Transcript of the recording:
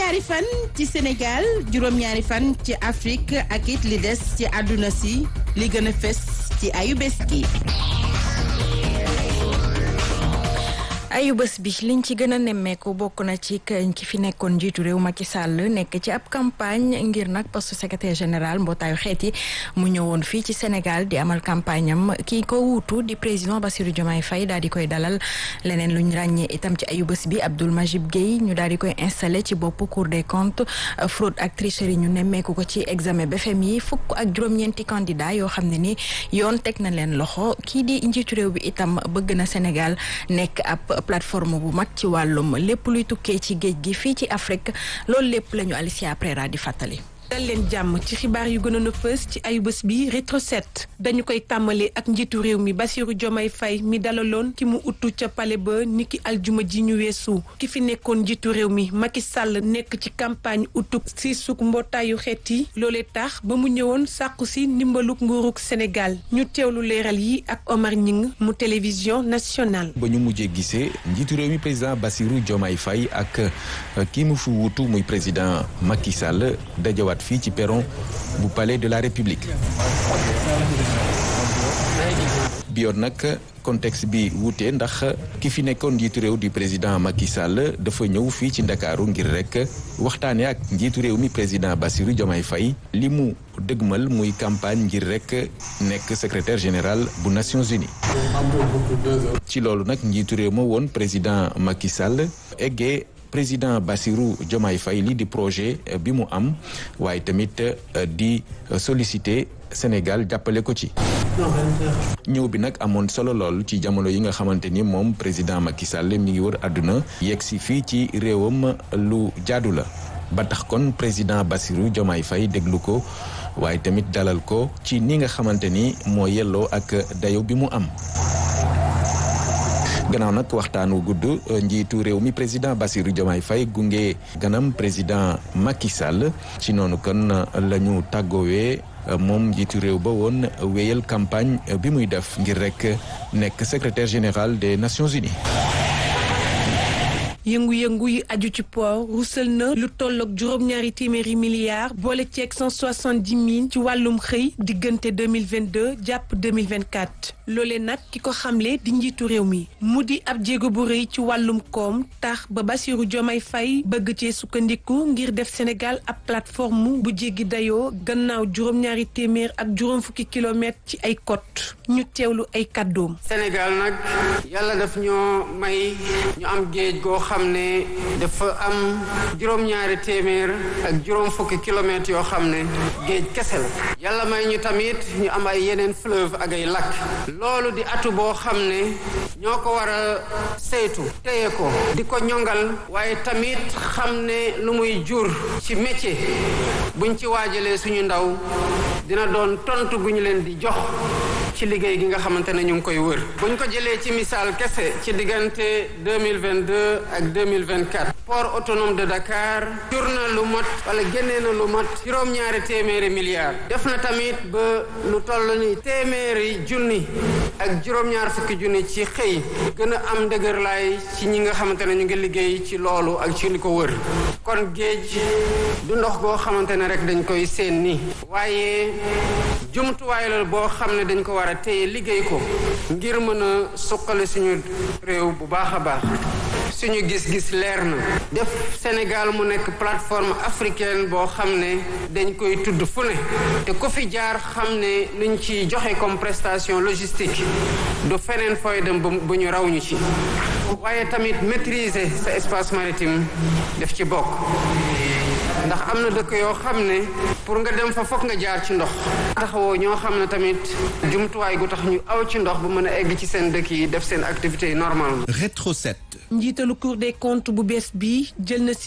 juróom-ñaari fan ci Sénégal juróom-ñaari fan ci Afrique ak it li des ci àdduna si li gën a fes ci ayu bés gi. ayu bés bi liñ ci gën a nemmeeku bokk na ci ki fi nekkoon njiitu réew Macky Sall nekk ci ab campagne ngir nag poste secrétaire général mbootaayu xeet yi mu ñëwoon fii ci Sénégal di amal campagne am kii ko wuutu di président Bassirou Diomaye Faye daal di koy dalal leneen luñ ràññee itam ci ayu bés bi Abdoul Majib Guèye ñu daal di koy installé ci bopp Cour des comptes fraude ak tricherie ñu nemmeeku ko ci examen BFEM yi fukk ak juróom-ñeenti candidat yoo xam ne ni yoon teg na leen loxo kii di njiitu réew bi itam bëgg na Sénégal nekk ab plateforme bu mag ci wàllum lépp luy tukkee ci géej gi fii ci Afrique loolu lépp la ñu Alicia Prera di fàttali. dal leen jàmm ci xibaar yu gënoon a fës ci ayu bés bi rétro set dañu koy tàmbali ak njiitu réew mi Bassirou Diomaye Faye mi dalaloon ki mu uttu ca pale ba niki aljuma ji ñu weesu ki fi nekkoon njiitu réew mi Macky Sall nekk ci campagne uttuk si suk mbootaayu xeet yi loolee tax ba mu ñëwoon sàkku si ndimbaluk nguuruk Sénégal ñu teewlu leeral yi ak Omar Ñing mu télévision nationale ba ñu mujjee gisee njiitu réew mi président Bassirou Diomaye Faye ak kii mu fi wutu muy président Macky Sall dajawaat fii ci perron bu palais de la république bi yoon nag contexte bi wuute ndax ki fi nekkoon njiitu réew di président Macky Sall dafa ñëw fii ci ndakaaru ngir rek waxtaane ak njiitu réew mi président Bassirou Diomaye Faye li mu dëgmal muy campagne ngir rek nekk secrétaire général bu Nations Unies ci loolu nag njiitu réew ma woon président Macky Sall eggee président Bassirou Diomaye Faye lii di projet bi mu am waaye tamit di solliciter Sénégal jàppale ko ci ñëw bi nag amoon solo lool ci jamono yi nga xamante ni moom président Macky Sall mi ngi wër àdduna yegg si fii ci réewam lu jaadu la ba tax kon président Bassirou Diomaye Faye déglu ko waaye tamit dalal ko ci ni nga xamante ni moo yelloo ak dayo bi mu am gannaaw nag waxtaan wu gudd njiitu réew mi président Bassirou Diomaye Faye gunge ganam président Macky Sall ci noonu kon la ñu tàggoowee moom njiitu réew ba woon wéyal campagne bi muy def ngir rek nekk secrétaire général des Nations Unies. yëngu-yëngu yi aju ci port rusal na lu tolloog juróom-ñaari téeméeri milliards boole ceeg cent soixante-dix mille ci wàllum xëy diggante deux mille vingt-deux jàpp deux mille vingt-quatre loolee nag ki ko xamle di njiitu réew mi mu di ab jéego bu rëy ci wàllum koom tax ba Bassirou Diomaye Faye bëgg cee sukkandiku ngir def Sénégal ab plateforme bu jéggi dayoo gannaaw juróom-ñaari téeméer ak juróom fukki kilomètres ci ay côte ñu teewlu ay kàddoom. Sénégal nag yàlla daf ñoo may ñu am géej goo xam ne dafa am juróom-ñaari téeméer ak juróom fukki kilomètres yoo xam ne géej kese la yàlla may ñu tamit ñu am ay yeneen fleuve ak ay lac loolu di atu boo xam ne ñoo ko war a saytu téye ko di ko ñongal waaye tamit xam ne lu muy jur ci métier buñ ci waajalee suñu ndaw dina doon tontu gu ñu leen di jox ci liggéey gi nga xamante ne ñu ngi koy wër buñ ko jëlee ci misaal kese ci diggante 2022 ak 2024 port autonome de Dakar jur na lu mat wala génnee na lu mat juróom-ñaari téeméeri milliards def na tamit ba lu toll ni téeméeri junni ak juróom-ñaar fukki junni ci xëy gën a am ndëgërlaay ci ñi nga xamante ne ñu ngi liggéey ci loolu ak ci li ko wër kon géej du ndox goo xamante ne rek dañ koy seen ni waaye jumtuwaay la boo xam ne dañ ko war a téye liggéey ko ngir mën a suqali suñu réew bu baax a baax suñu gis-gis leer na def Sénégal mu nekk plateforme africaine boo xam ne dañ koy tudd fu ne te ku fi jaar xam ne luñ ci joxe comme prestation logistique du feneen fooy dem bu ñu raw ñu ci waaye tamit maîtriser sa espace maritime def ci bokk ndax am na dëkk yoo xam ne pour nga dem fa fokk nga jaar ci ndox taxawoo ñoo xam ne tamit jumtuwaay gu tax ñu aw ci ndox bu mën a egg ci seen dëkk yi def seen activité yi normalement Rétro 7 njiitalu Cour des comptes bu bees bi jël na si